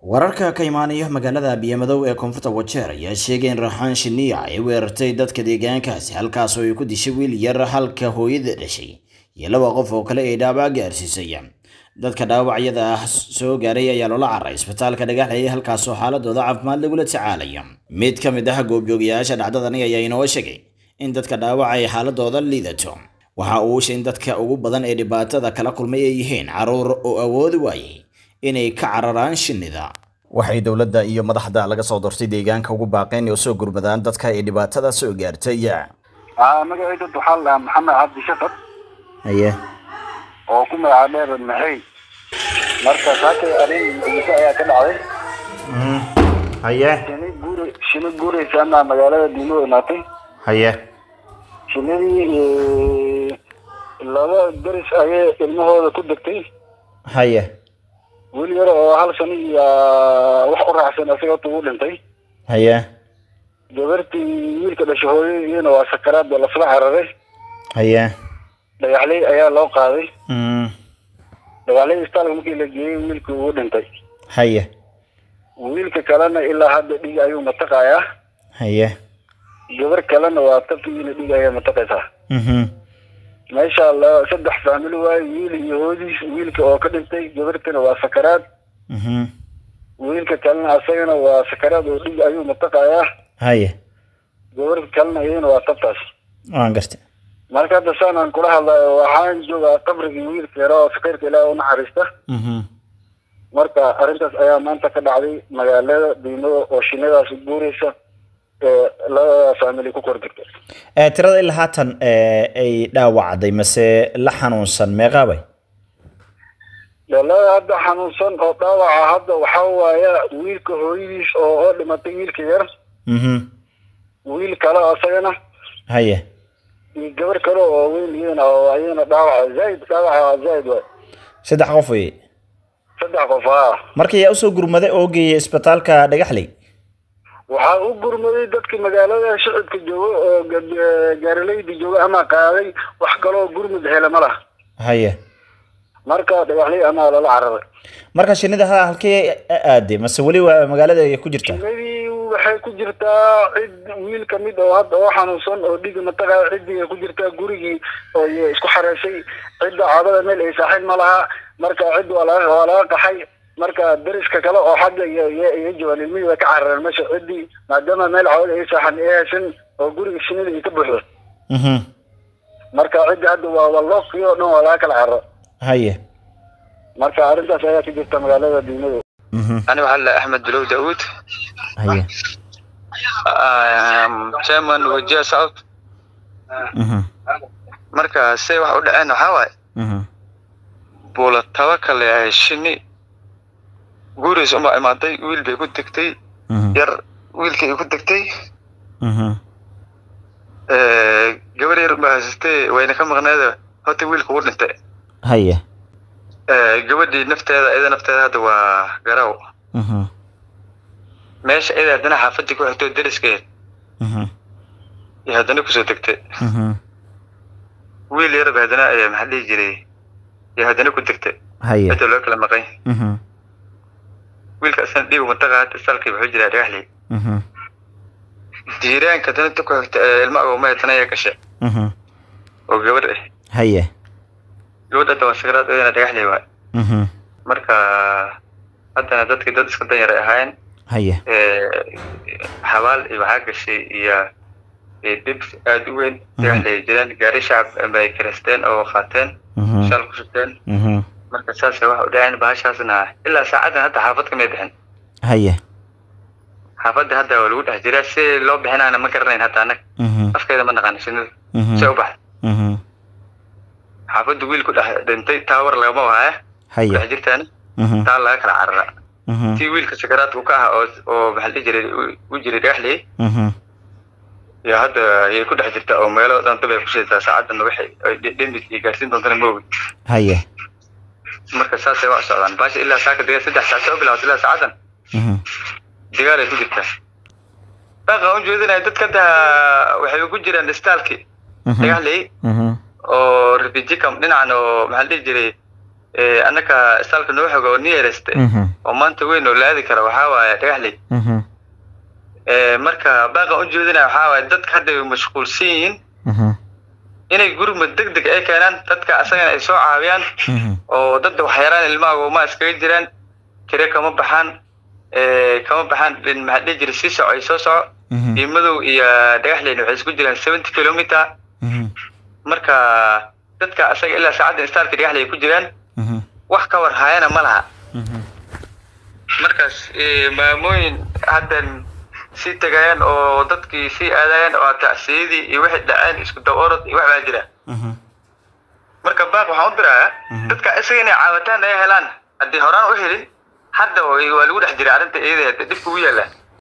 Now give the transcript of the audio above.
wararka ka imaanaya magaalada biyomadow ee koonfurta wajeer ayaa sheegay in raxaan shiniya ay weerartay dadka deegaankaasi halkaasoo ay ku dishay wiil yar halka hooyada dhashay iyo laba qof oo kale ay dhaawac gaarsiisay dadka dhaawacyada ah soo gaaray ayaa loola caray isbitaalka dhagaxlaya halkaasoo xaaladooda caafimaad lagula tacaalaya mid ka mid ah goobjoogayaasha dhacdadani ayaa inoo sheegay in dadka dhaawac ay xaaladooda liidato waxa uu ushay in dadka ugu badan ee dhibaatada kala kulmay ay yihiin caruur oo awoodi waayay inay ka cararaan shinnida waxay dowladda iyo madaxda laga soo doortay deegaanka ugu baaqeen oo soo gurmadaan dadka ay dhibaatada soo gaartay magacayda waxaa la maxamed cabdi shafad haye oo ku magaca dheer maxay marka saakay arin muqdisho ayaa ka dhacday haye shini guur shini guuraysa ama magaalada diimo imaatay haye shinidii laba deris ayay ilmahooda ku degtay haye wiil yar oo hal sano iyo wax u raacsan isaga ugu dhintay haye gabartii wiilka dhashay hooyadiina waa sakaraad baa lasla cararay haye dhagaxley ayaa loo qaaday dhagaxley istaalka markii la geeyey wiilkii ugu dhintay haye wiilka kalena ilaa hadda dhig ayuu mataqayaa haye gabar kalena waa tabkiina dhig ayaa mataqaysaa meesha la saddex faamili waaye wiil iyo hoodiis wiilka oo ka dhintay gabartana waa sakaraad wiilka kalena asagana waa sakaraad oo dhig ayuu mataqayaa haye gabarta kalena iyadana waa tabtaas waan gartay marka hadda saan aan kula hadlayo waxaan joogaa qabrigii wiilka yara oo sakiirka ilaaha unaxariista marka arrintaas ayaa maanta ka dhacday magaalada diimada oo shinnidaas guuraysa ee labada faamili ku kor degtay tirada ilaa haatan ay dhaawacday mase la xanuunsan meeqaabay dhalada hadda xanuunsan oo dhaawaca hadda waxaa waaya wiilka hooyadiis oo oo dhimatay wiilka yar wiil kale asagana haye iyo gabar kale oo weyn iyadana oo ayadana dhaawaca zaaid dhaawaca zaaid waay saddex qof wey saddex qof haa marka yaa usoo gurmaday oo geeyay isbitaalka dhagaxley waxaa u gurmaday dadka magaalada shicibka jooga oo gaarilayda jooga ama qaaday wax kaloo gurmud hele ma laha haye marka dhagaxley amaa lala cararay marka shinnida ha halkee aaday mase weli waa magaalada ay ku jirtaa shinidii waxay ku jirtaa cid wiil kamid oo hadda oo xanuunsan oo dhigi mataqaa ciddii ay ku jirtaa gurigii oo isku xareysay cidda caadada meel ay saaxiib ma laha marka cid waa laga waa laga qaxay marka deriska kale oo xagga iyo joogaan ilmihii way ka carareen meesha ciddii maadaama meel caawada ay saaxan ay haysan oo guriga shinida ay ka buuxdo marka cidda hadda waa walooqii oo dhan waa laga kala cararo haye marka arrintaas ayaa ka jirta magaalada diimadu أنا وهلا أحمد بلو داوود haye chairman wajiha south marka say wax u dhaceen waxaa waaye buula tawakale ahay shinni guurays unbaa imaaday wiil bay ku degtay yar wiilkii ay ku degtay gabar yar baa haysatay wayna ka maqneeda horta wiilka ugu dhintay haye gabadhii nafteeda iyada nafteeda hadda waa garaw meesha iyada haddana xaafadii ku xigtoo deriskeed iyo haddana kusoo degtay wiil yarba haddana ayaa maxaa dhihi jiray iyo haddana ku degtay haye cidda loo kala maqan wiilka asana dhiigu mataqa hadda salkii wuxuu jiraa dhagaxley jiiraanka haddana ta ku xigta ee ilma agooma haddana ayaa gashay oo gabadh ah haye gabadh hadda waa sakaraad iyadana dhagaxley waay marka haddana dadkii dad iska danyar ay ahaayeen haye xabaal iyo waxaa gashay iyo dhib aada u weyn dhagaxley jiraan gaari shacab bay kiresteen oo qaateen shal ku shubteen marka saasa waxa u dhaceen bahashaasna ilaa saacadan hadda xaafad kamay bixin haye xaafadda hadda waa lagu dhex jiraa si loo bixinaana ma garanayn hadda anag afkeeda ma naqaana shinida se u baxda xaafadda wiil ku dhex dhintay taawar lagama wahaya haye dhex jirtaana taa laga kala carara tii wiilka sakaraadku ka aha oo oo maxaa la dhihi jiray u jiray dhagaxley iyo hadda ayay ku dhex jirtaa oo meelo dhan dab ay ku shidataa saacadan waxay dhemid iyo gaarsiin doontana ma ogi haye marka saasay wax socdaan baasha ilaa saaka dega saddex saac soo bilaabatay ilaa saacadan dagaal ay ku jirtaa dhaqan u jeedinaya dadka hadda waxay ku jiraan istaalki dhagaxley oo refugee camp dhinacan oo maxaa la dhihi jiray annaka istaalka noo xoga oo nearest Mhm. oo maanta weyn oo la aadi kara waxaa waaye dhagaxley Mhm. marka baaqan u jeedinaya waxaa waaye dadka hadda way mashquulsan yihiin Mhm. inay gurmad deg deg ay keenaan dadka asagana ay soo caawiyaan Mhm. oo dadda waxyaraan ilmaha gooma iskaga jiraan tire kama baxaan eh, kama baxaan in maxaa dhihi jira sii soco ay soo soco Mhm. diimadow iyo dhagaxleyna waxay isku jiraan seventy kilometer Mhm. marka dadka asaga ilaa saacadda istaalka dhagaxley ay ku jiraan Mhm. wax ka war hayana ma laha Mhm. markaas eh, maamooyin haddan sii tagayaan oo dadkii sii aadayaan oo tacsiyadii iyo wixii dhaceen isku daworod iyo wax baa jira Mhm. marka baaq waxaan u dirayaa Mhm. dadka isaga inay caawataan ay helaan haddii horaan u helin hadda waa waa lagu dhex jira arrinta iyada dhibka ugu yaalla